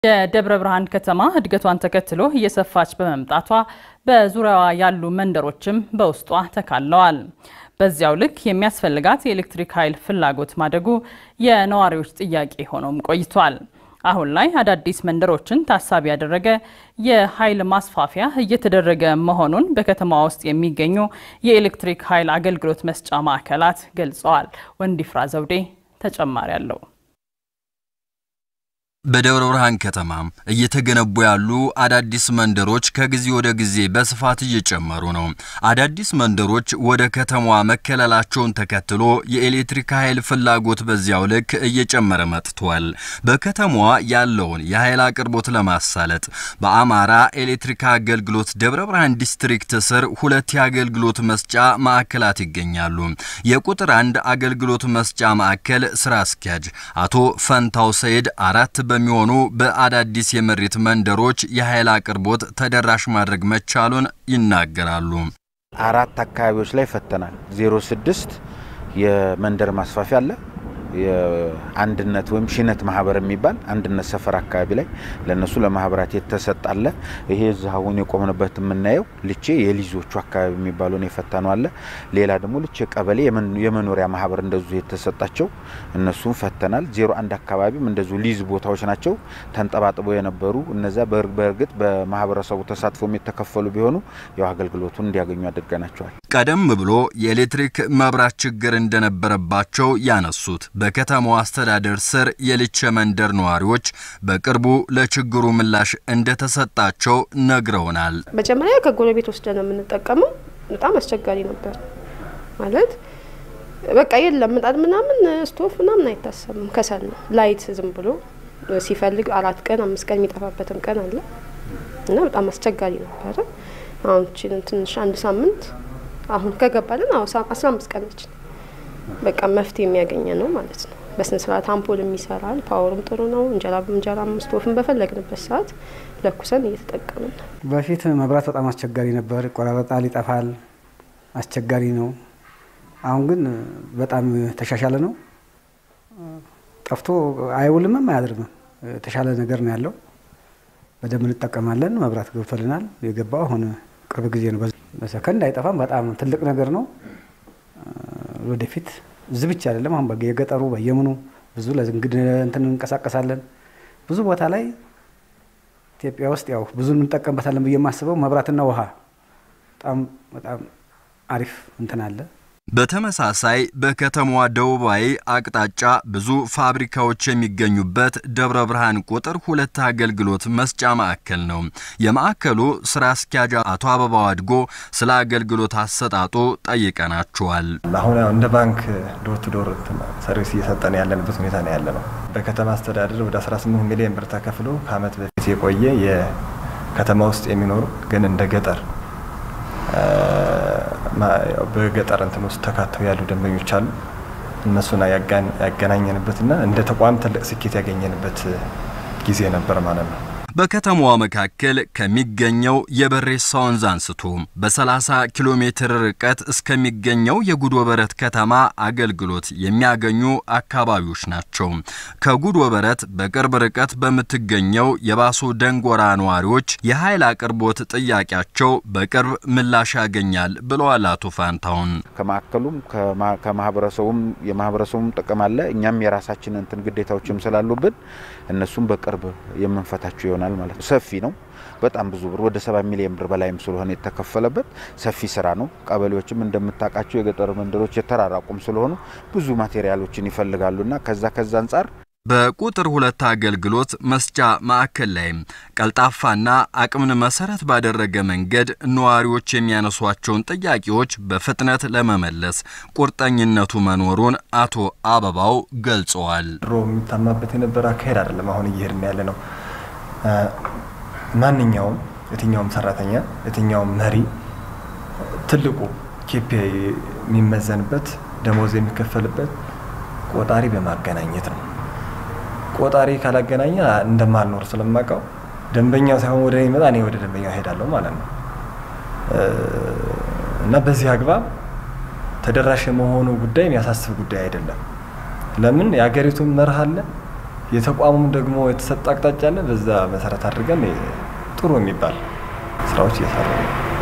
የደብረ ብርሃን ከተማ እድገቷን ተከትሎ እየሰፋች በመምጣቷ በዙሪያዋ ያሉ መንደሮችም በውስጧ ተካለዋል። በዚያው ልክ የሚያስፈልጋት የኤሌክትሪክ ኃይል ፍላጎት ማደጉ የነዋሪዎች ጥያቄ ሆኖም ቆይቷል። አሁን ላይ አዳዲስ መንደሮችን ታሳቢ ያደረገ የኃይል ማስፋፊያ እየተደረገ መሆኑን በከተማ ውስጥ የሚገኙ የኤሌክትሪክ ኃይል አገልግሎት መስጫ ማዕከላት ገልጸዋል። ወንዲፍራ ዘውዴ ተጨማሪ አለው። በደብረ ብርሃን ከተማ እየተገነቡ ያሉ አዳዲስ መንደሮች ከጊዜ ወደ ጊዜ በስፋት እየጨመሩ ነው። አዳዲስ መንደሮች ወደ ከተማዋ መከለላቸውን ተከትሎ የኤሌክትሪክ ኃይል ፍላጎት በዚያው ልክ እየጨመረ መጥቷል። በከተማዋ ያለውን የኃይል አቅርቦት ለማሳለጥ በአማራ ኤሌክትሪክ አገልግሎት ደብረ ብርሃን ዲስትሪክት ስር ሁለት የአገልግሎት መስጫ ማዕከላት ይገኛሉ። የቁጥር አንድ አገልግሎት መስጫ ማዕከል ስራ አስኪያጅ አቶ ፈንታው ሰይድ አራት በሚሆኑ በአዳዲስ የመሬት መንደሮች የኃይል አቅርቦት ተደራሽ ማድረግ መቻሉን ይናገራሉ። አራት አካባቢዎች ላይ ፈተናል። ዜሮ ስድስት የመንደር ማስፋፊያ አለ። የአንድነት ወይም ሽነት ማህበር የሚባል አንድነት ሰፈር አካባቢ ላይ ለነሱ ለማህበራት የተሰጣለ። ይሄ እዚህ አሁን የቆምንበት የምናየው ልቼ የሊዞቹ አካባቢ የሚባለውን የፈታነው አለ። ሌላ ደግሞ ልቼ ቀበሌ የመኖሪያ ማህበር እንደዙ የተሰጣቸው እነሱም ፈተናል። ዜሮ አንድ አካባቢም እንደዙ ሊዝ ቦታዎች ናቸው ተንጠባጥበው የነበሩ እነዚያ በእርግጥ በማህበረሰቡ ተሳትፎም የተከፈሉ ቢሆኑ ያው አገልግሎቱን እንዲያገኙ አድርገናቸዋል። ቀደም ብሎ የኤሌክትሪክ መብራት ችግር እንደነበረባቸው ያነሱት በከተማው አስተዳደር ስር የልቸ መንደር ነዋሪዎች በቅርቡ ለችግሩ ምላሽ እንደተሰጣቸው ነግረውናል። መጀመሪያ ከጎረቤት ወስደን ነው የምንጠቀመው። በጣም አስቸጋሪ ነበር ማለት በቃ የለም ምጣድ ምናምን ስቶፍ ምናምን አይታሰብም። ከሰል ነው ላይት ዝም ብሎ ሲፈልግ አራት ቀን አምስት ቀን የሚጠፋበትም ቀን አለ እና በጣም አስቸጋሪ ነበረ። አሁን ችን ትንሽ አንድ ሳምንት አሁን ከገባልን አሁ አስራ አምስት ቀናችን በቃ መፍትሄ የሚያገኘ ነው ማለት ነው። በስነ ስርዓት አምፖልም ይሰራል፣ ፓወሩም ጥሩ ነው። እንጀራ እንጀራ ስቶፍን በፈለግንበት ሰዓት ለኩሰን እየተጠቀምን ነው። በፊት መብራት በጣም አስቸጋሪ ነበር፣ ይቆራረጣል፣ ይጠፋል፣ አስቸጋሪ ነው። አሁን ግን በጣም የተሻሻለ ነው። ጠፍቶ አይውልምም አያድርምም። የተሻለ ነገር ነው ያለው። በደንብ እንጠቀማለን። መብራት ገብቶልናል። የገባው አሁን ቅርብ ጊዜ ነው። በሰከንድ አይጠፋም። በጣም ትልቅ ነገር ነው። ወደፊት እዚህ ብቻ አይደለም። አሁን የገጠሩ በየምኑ ብዙ ለዝንግድ እንትን እንንቀሳቀሳለን። ብዙ ቦታ ላይ ኢትዮጵያ ውስጥ ያው ብዙ እንጠቀምበታለን ብዬ የማስበው መብራትና ውሃ በጣም በጣም አሪፍ እንትን አለ። በተመሳሳይ በከተማዋ ደቡባዊ አቅጣጫ ብዙ ፋብሪካዎች የሚገኙበት ደብረ ብርሃን ቁጥር ሁለት አገልግሎት መስጫ ማዕከል ነው። የማዕከሉ ስራ አስኪያጅ አቶ አበባው አድጎ ስለ አገልግሎት አሰጣጡ ጠይቀናቸዋል። አሁን እንደ ባንክ ዶር ቱ ዶር ሰርቪስ እየሰጠን ያለንበት ሁኔታ ነው ያለ ነው። በከተማ አስተዳደር ወደ 18 ሚሊዮን ብር ተከፍሎ ከአመት በፊት የቆየ የከተማ ውስጥ የሚኖሩ ግን እንደ ገጠር በገጠር እንትን ውስጥ ተካተው ያሉ ደንበኞች አሉ። እነሱን ያገናኘንበትና እንደ ተቋም ትልቅ ስኬት ያገኘንበት ጊዜ ነበር ማለት ነው። በከተማዋ መካከል ከሚገኘው የበሬሳ ወንዝ አንስቶ በ30 ኪሎ ሜትር ርቀት እስከሚገኘው የጉዶ በረት ከተማ አገልግሎት የሚያገኙ አካባቢዎች ናቸው። ከጉዶ በረት በቅርብ ርቀት በምትገኘው የባሶ ደንጎራ ነዋሪዎች የኃይል አቅርቦት ጥያቄያቸው በቅርብ ምላሽ ያገኛል ብለዋል አቶ ፋንታውን። ከማዕከሉም ከማህበረሰቡም የማህበረሰቡም ጥቅም አለ። እኛም የራሳችን እንትን ግዴታዎችም ስላሉብን እነሱም በቅርብ የምንፈታቸው ይሆናል ማለት ነው። ሰፊ ነው። በጣም ብዙ ብር ወደ ሰባ ሚሊዮን ብር በላይም ስለሆነ የተከፈለበት ሰፊ ስራ ነው። ቀበሌዎችም እንደምታውቃቸው የገጠር መንደሮች የተራራቁም ስለሆኑ ብዙ ማቴሪያሎችን ይፈልጋሉና ከዛ ከዛ አንጻር በቁጥር ሁለት አገልግሎት መስጫ ማዕከል ላይም ቀልጣፋና አቅምን መሰረት ባደረገ መንገድ ነዋሪዎች የሚያነሷቸውን ጥያቄዎች በፍጥነት ለመመለስ ቁርጠኝነቱ መኖሩን አቶ አበባው ገልጸዋል። ድሮ የሚታማበት የነበረ አካሄድ አይደለም። አሁን እየሄድን ያለ ነው። ማንኛውም የትኛውም ሰራተኛ የትኛውም መሪ ትልቁ ኬፒአይ የሚመዘንበት ደሞዝ የሚከፈልበት ቆጣሪ በማገናኘት ነው። ቆጣሪ ካላገናኘ እንደማልኖር ስለማውቀው ደንበኛው ሳይሆን ወደ እኔ ይመጣ እኔ ወደ ደንበኛው እሄዳለሁ ማለት ነው እና በዚህ አግባብ ተደራሽ የመሆኑ ጉዳይ የሚያሳስብ ጉዳይ አይደለም። ለምን የሀገሪቱን መርህ አለ፣ የተቋሙም ደግሞ የተሰጠ አቅጣጫ አለ። በዛ መሰረት አድርገን ጥሩ የሚባል ስራዎች እየሰሩ ነው።